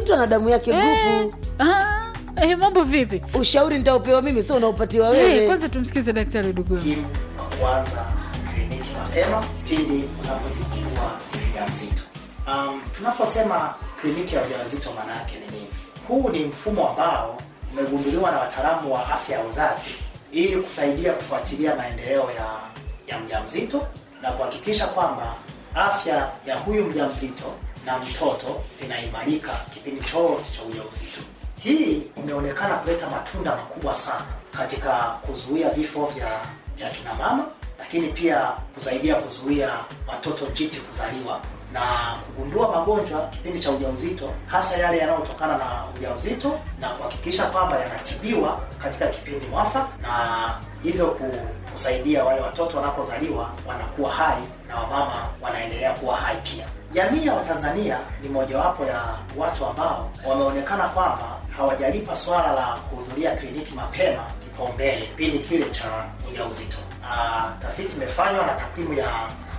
mtu ana damu yake Eh, grupu ah, eh, mambo vipi ushauri nitaopewa mimi sio unaopatiwa Eh, wewe kwanza tumsikize daktari dugu muhimu wa kuanza kliniki mapema pindi unapojifungua mjamzito. Um, tunaposema kliniki ya ujauzito maana yake ni nini? Huu ni mfumo ambao umegunduliwa na wataalamu wa afya ya uzazi ili kusaidia kufuatilia maendeleo ya, ya mjamzito na kuhakikisha kwamba afya ya huyu mjamzito na mtoto vinaimarika kipindi chote cha ujauzito. Hii imeonekana kuleta matunda makubwa sana katika kuzuia vifo vya vya kina mama, lakini pia kusaidia kuzuia watoto njiti kuzaliwa na kugundua magonjwa kipindi cha ujauzito, hasa yale yanayotokana na ujauzito na kuhakikisha kwamba yanatibiwa katika kipindi mwafaka, na hivyo ku- kusaidia wale watoto wanapozaliwa wanakuwa hai na wamama wanaendelea kuwa hai pia. Jamii ya Watanzania ni mojawapo ya watu ambao wameonekana kwamba hawajalipa swala la kuhudhuria kliniki mapema kipaumbele kipindi kile cha ujauzito. Ah, Tafiti imefanywa na takwimu ya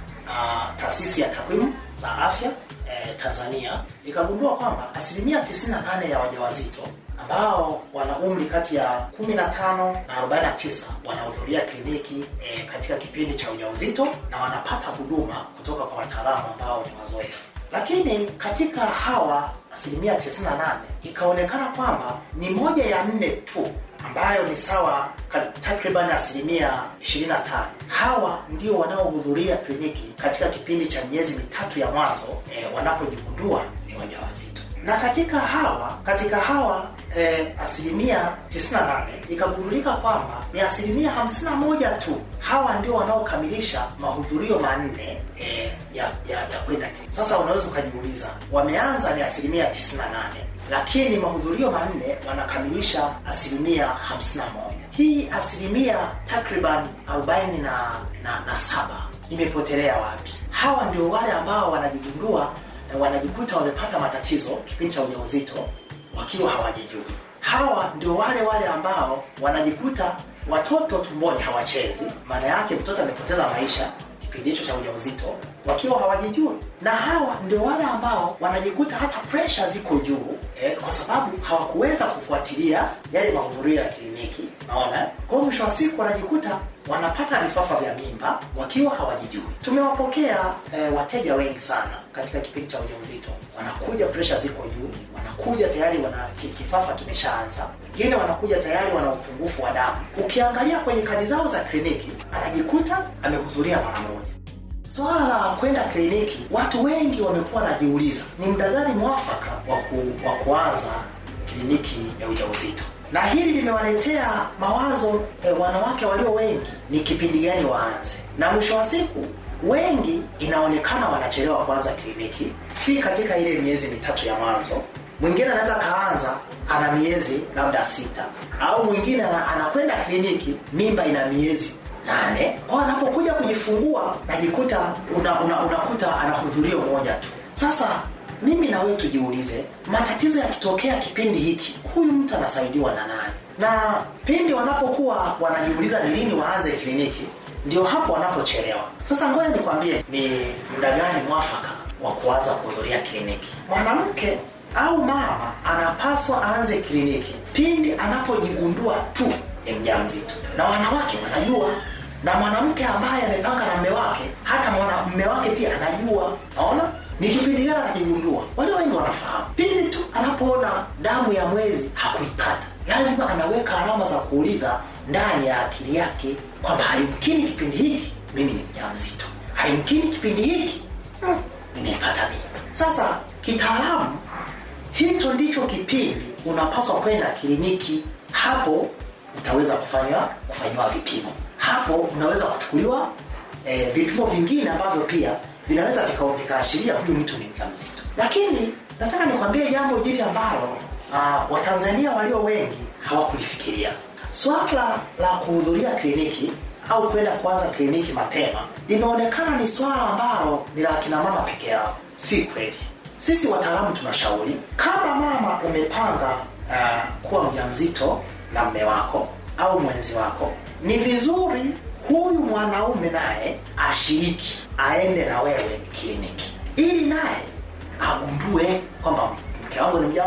ah, taasisi ya takwimu za afya eh, Tanzania ikagundua kwamba asilimia 98 ya wajawazito ambao wana umri kati ya 15 na 49 wanahudhuria kliniki eh, katika kipindi cha ujauzito na wanapata huduma kutoka kwa wataalamu ambao ni wazoefu. Lakini katika hawa asilimia 98 ikaonekana kwamba ni moja ya nne tu ambayo ni sawa ka- takriban asilimia 25 hawa ndio wanaohudhuria kliniki katika kipindi cha miezi mitatu ya mwanzo eh, wanapojigundua ni wajawazito na katika hawa katika hawa eh, asilimia 98 ikagundulika kwamba ni asilimia 51 tu hawa ndio wanaokamilisha mahudhurio manne eh, ya, ya, ya kwenda sasa unaweza ukajiuliza wameanza ni asilimia 98 lakini mahudhurio manne wanakamilisha asilimia 51 hii asilimia takriban 40 na, na, na saba imepotelea wapi hawa ndio wale ambao wanajigundua eh, wanajikuta wamepata matatizo kipindi cha ujauzito wakiwa hawajijui hawa ndio wale wale ambao wanajikuta watoto tumboni hawachezi maana yake mtoto amepoteza maisha kipindi hicho cha ujauzito wakiwa hawajijui na hawa ndio wale ambao wanajikuta hata presha ziko juu eh, kwa sababu hawakuweza kufuatilia yale mahudhurio ya kliniki naona eh? kwa hiyo mwisho wa siku wanajikuta wanapata vifafa vya mimba wakiwa hawajijui tumewapokea eh, wateja wengi sana katika kipindi cha ujauzito wanakuja presha ziko juu wanakuja tayari wana ki- kifafa kimeshaanza wengine wanakuja tayari wana upungufu wa damu ukiangalia kwenye kadi zao za kliniki anajikuta amehudhuria mara moja Swala la kwenda kliniki, watu wengi wamekuwa wanajiuliza ni muda gani mwafaka wa ku, wa kuanza kliniki ya ujauzito, na hili limewaletea mawazo eh, wanawake walio wengi, ni kipindi gani waanze, na mwisho wa siku wengi inaonekana wanachelewa kuanza kliniki, si katika ile miezi mitatu ya mwanzo. Mwingine anaweza kaanza ana miezi labda sita, au mwingine ana- anakwenda kliniki mimba ina miezi nane kwa anapokuja kujifungua najikuta una, una, unakuta ana hudhurio moja tu sasa mimi na wewe tujiulize matatizo yakitokea kipindi hiki huyu mtu anasaidiwa na nani na pindi wanapokuwa wanajiuliza ni lini waanze kliniki ndio hapo wanapochelewa sasa ngoja nikwambie ni muda gani mwafaka wa kuanza kuhudhuria kliniki mwanamke au mama anapaswa aanze kliniki pindi anapojigundua tu ni mjamzito na wanawake wanajua na mwanamke ambaye amepanga na mme wake hata mwana mme wake pia anajua naona ni kipindi gani anajigundua wale wengi wanafahamu pindi tu anapoona damu ya mwezi hakuipata lazima anaweka alama za kuuliza ndani ya akili yake kwamba haimkini kipindi hiki mimi ni mjamzito haimkini kipindi hiki hmm, nimeipata mimi sasa kitaalamu hicho ndicho kipindi unapaswa kwenda kliniki hapo utaweza kufanya kufanyiwa vipimo hapo unaweza kuchukuliwa eh, vipimo vingine ambavyo pia vinaweza vika- vikaashiria huyu mtu ni mjamzito lakini nataka nikwambie jambo jili ambalo uh, watanzania walio wengi hawakulifikiria swala la kuhudhuria kliniki au kwenda kuanza kliniki mapema limeonekana ni swala ambalo ni la kina mama peke yao si kweli sisi wataalamu tunashauri kama mama umepanga uh, kuwa mjamzito na mme wako au mwenzi wako ni vizuri huyu mwanaume naye ashiriki aende na wewe kliniki ili naye agundue kwamba mke wangu ni mjamzito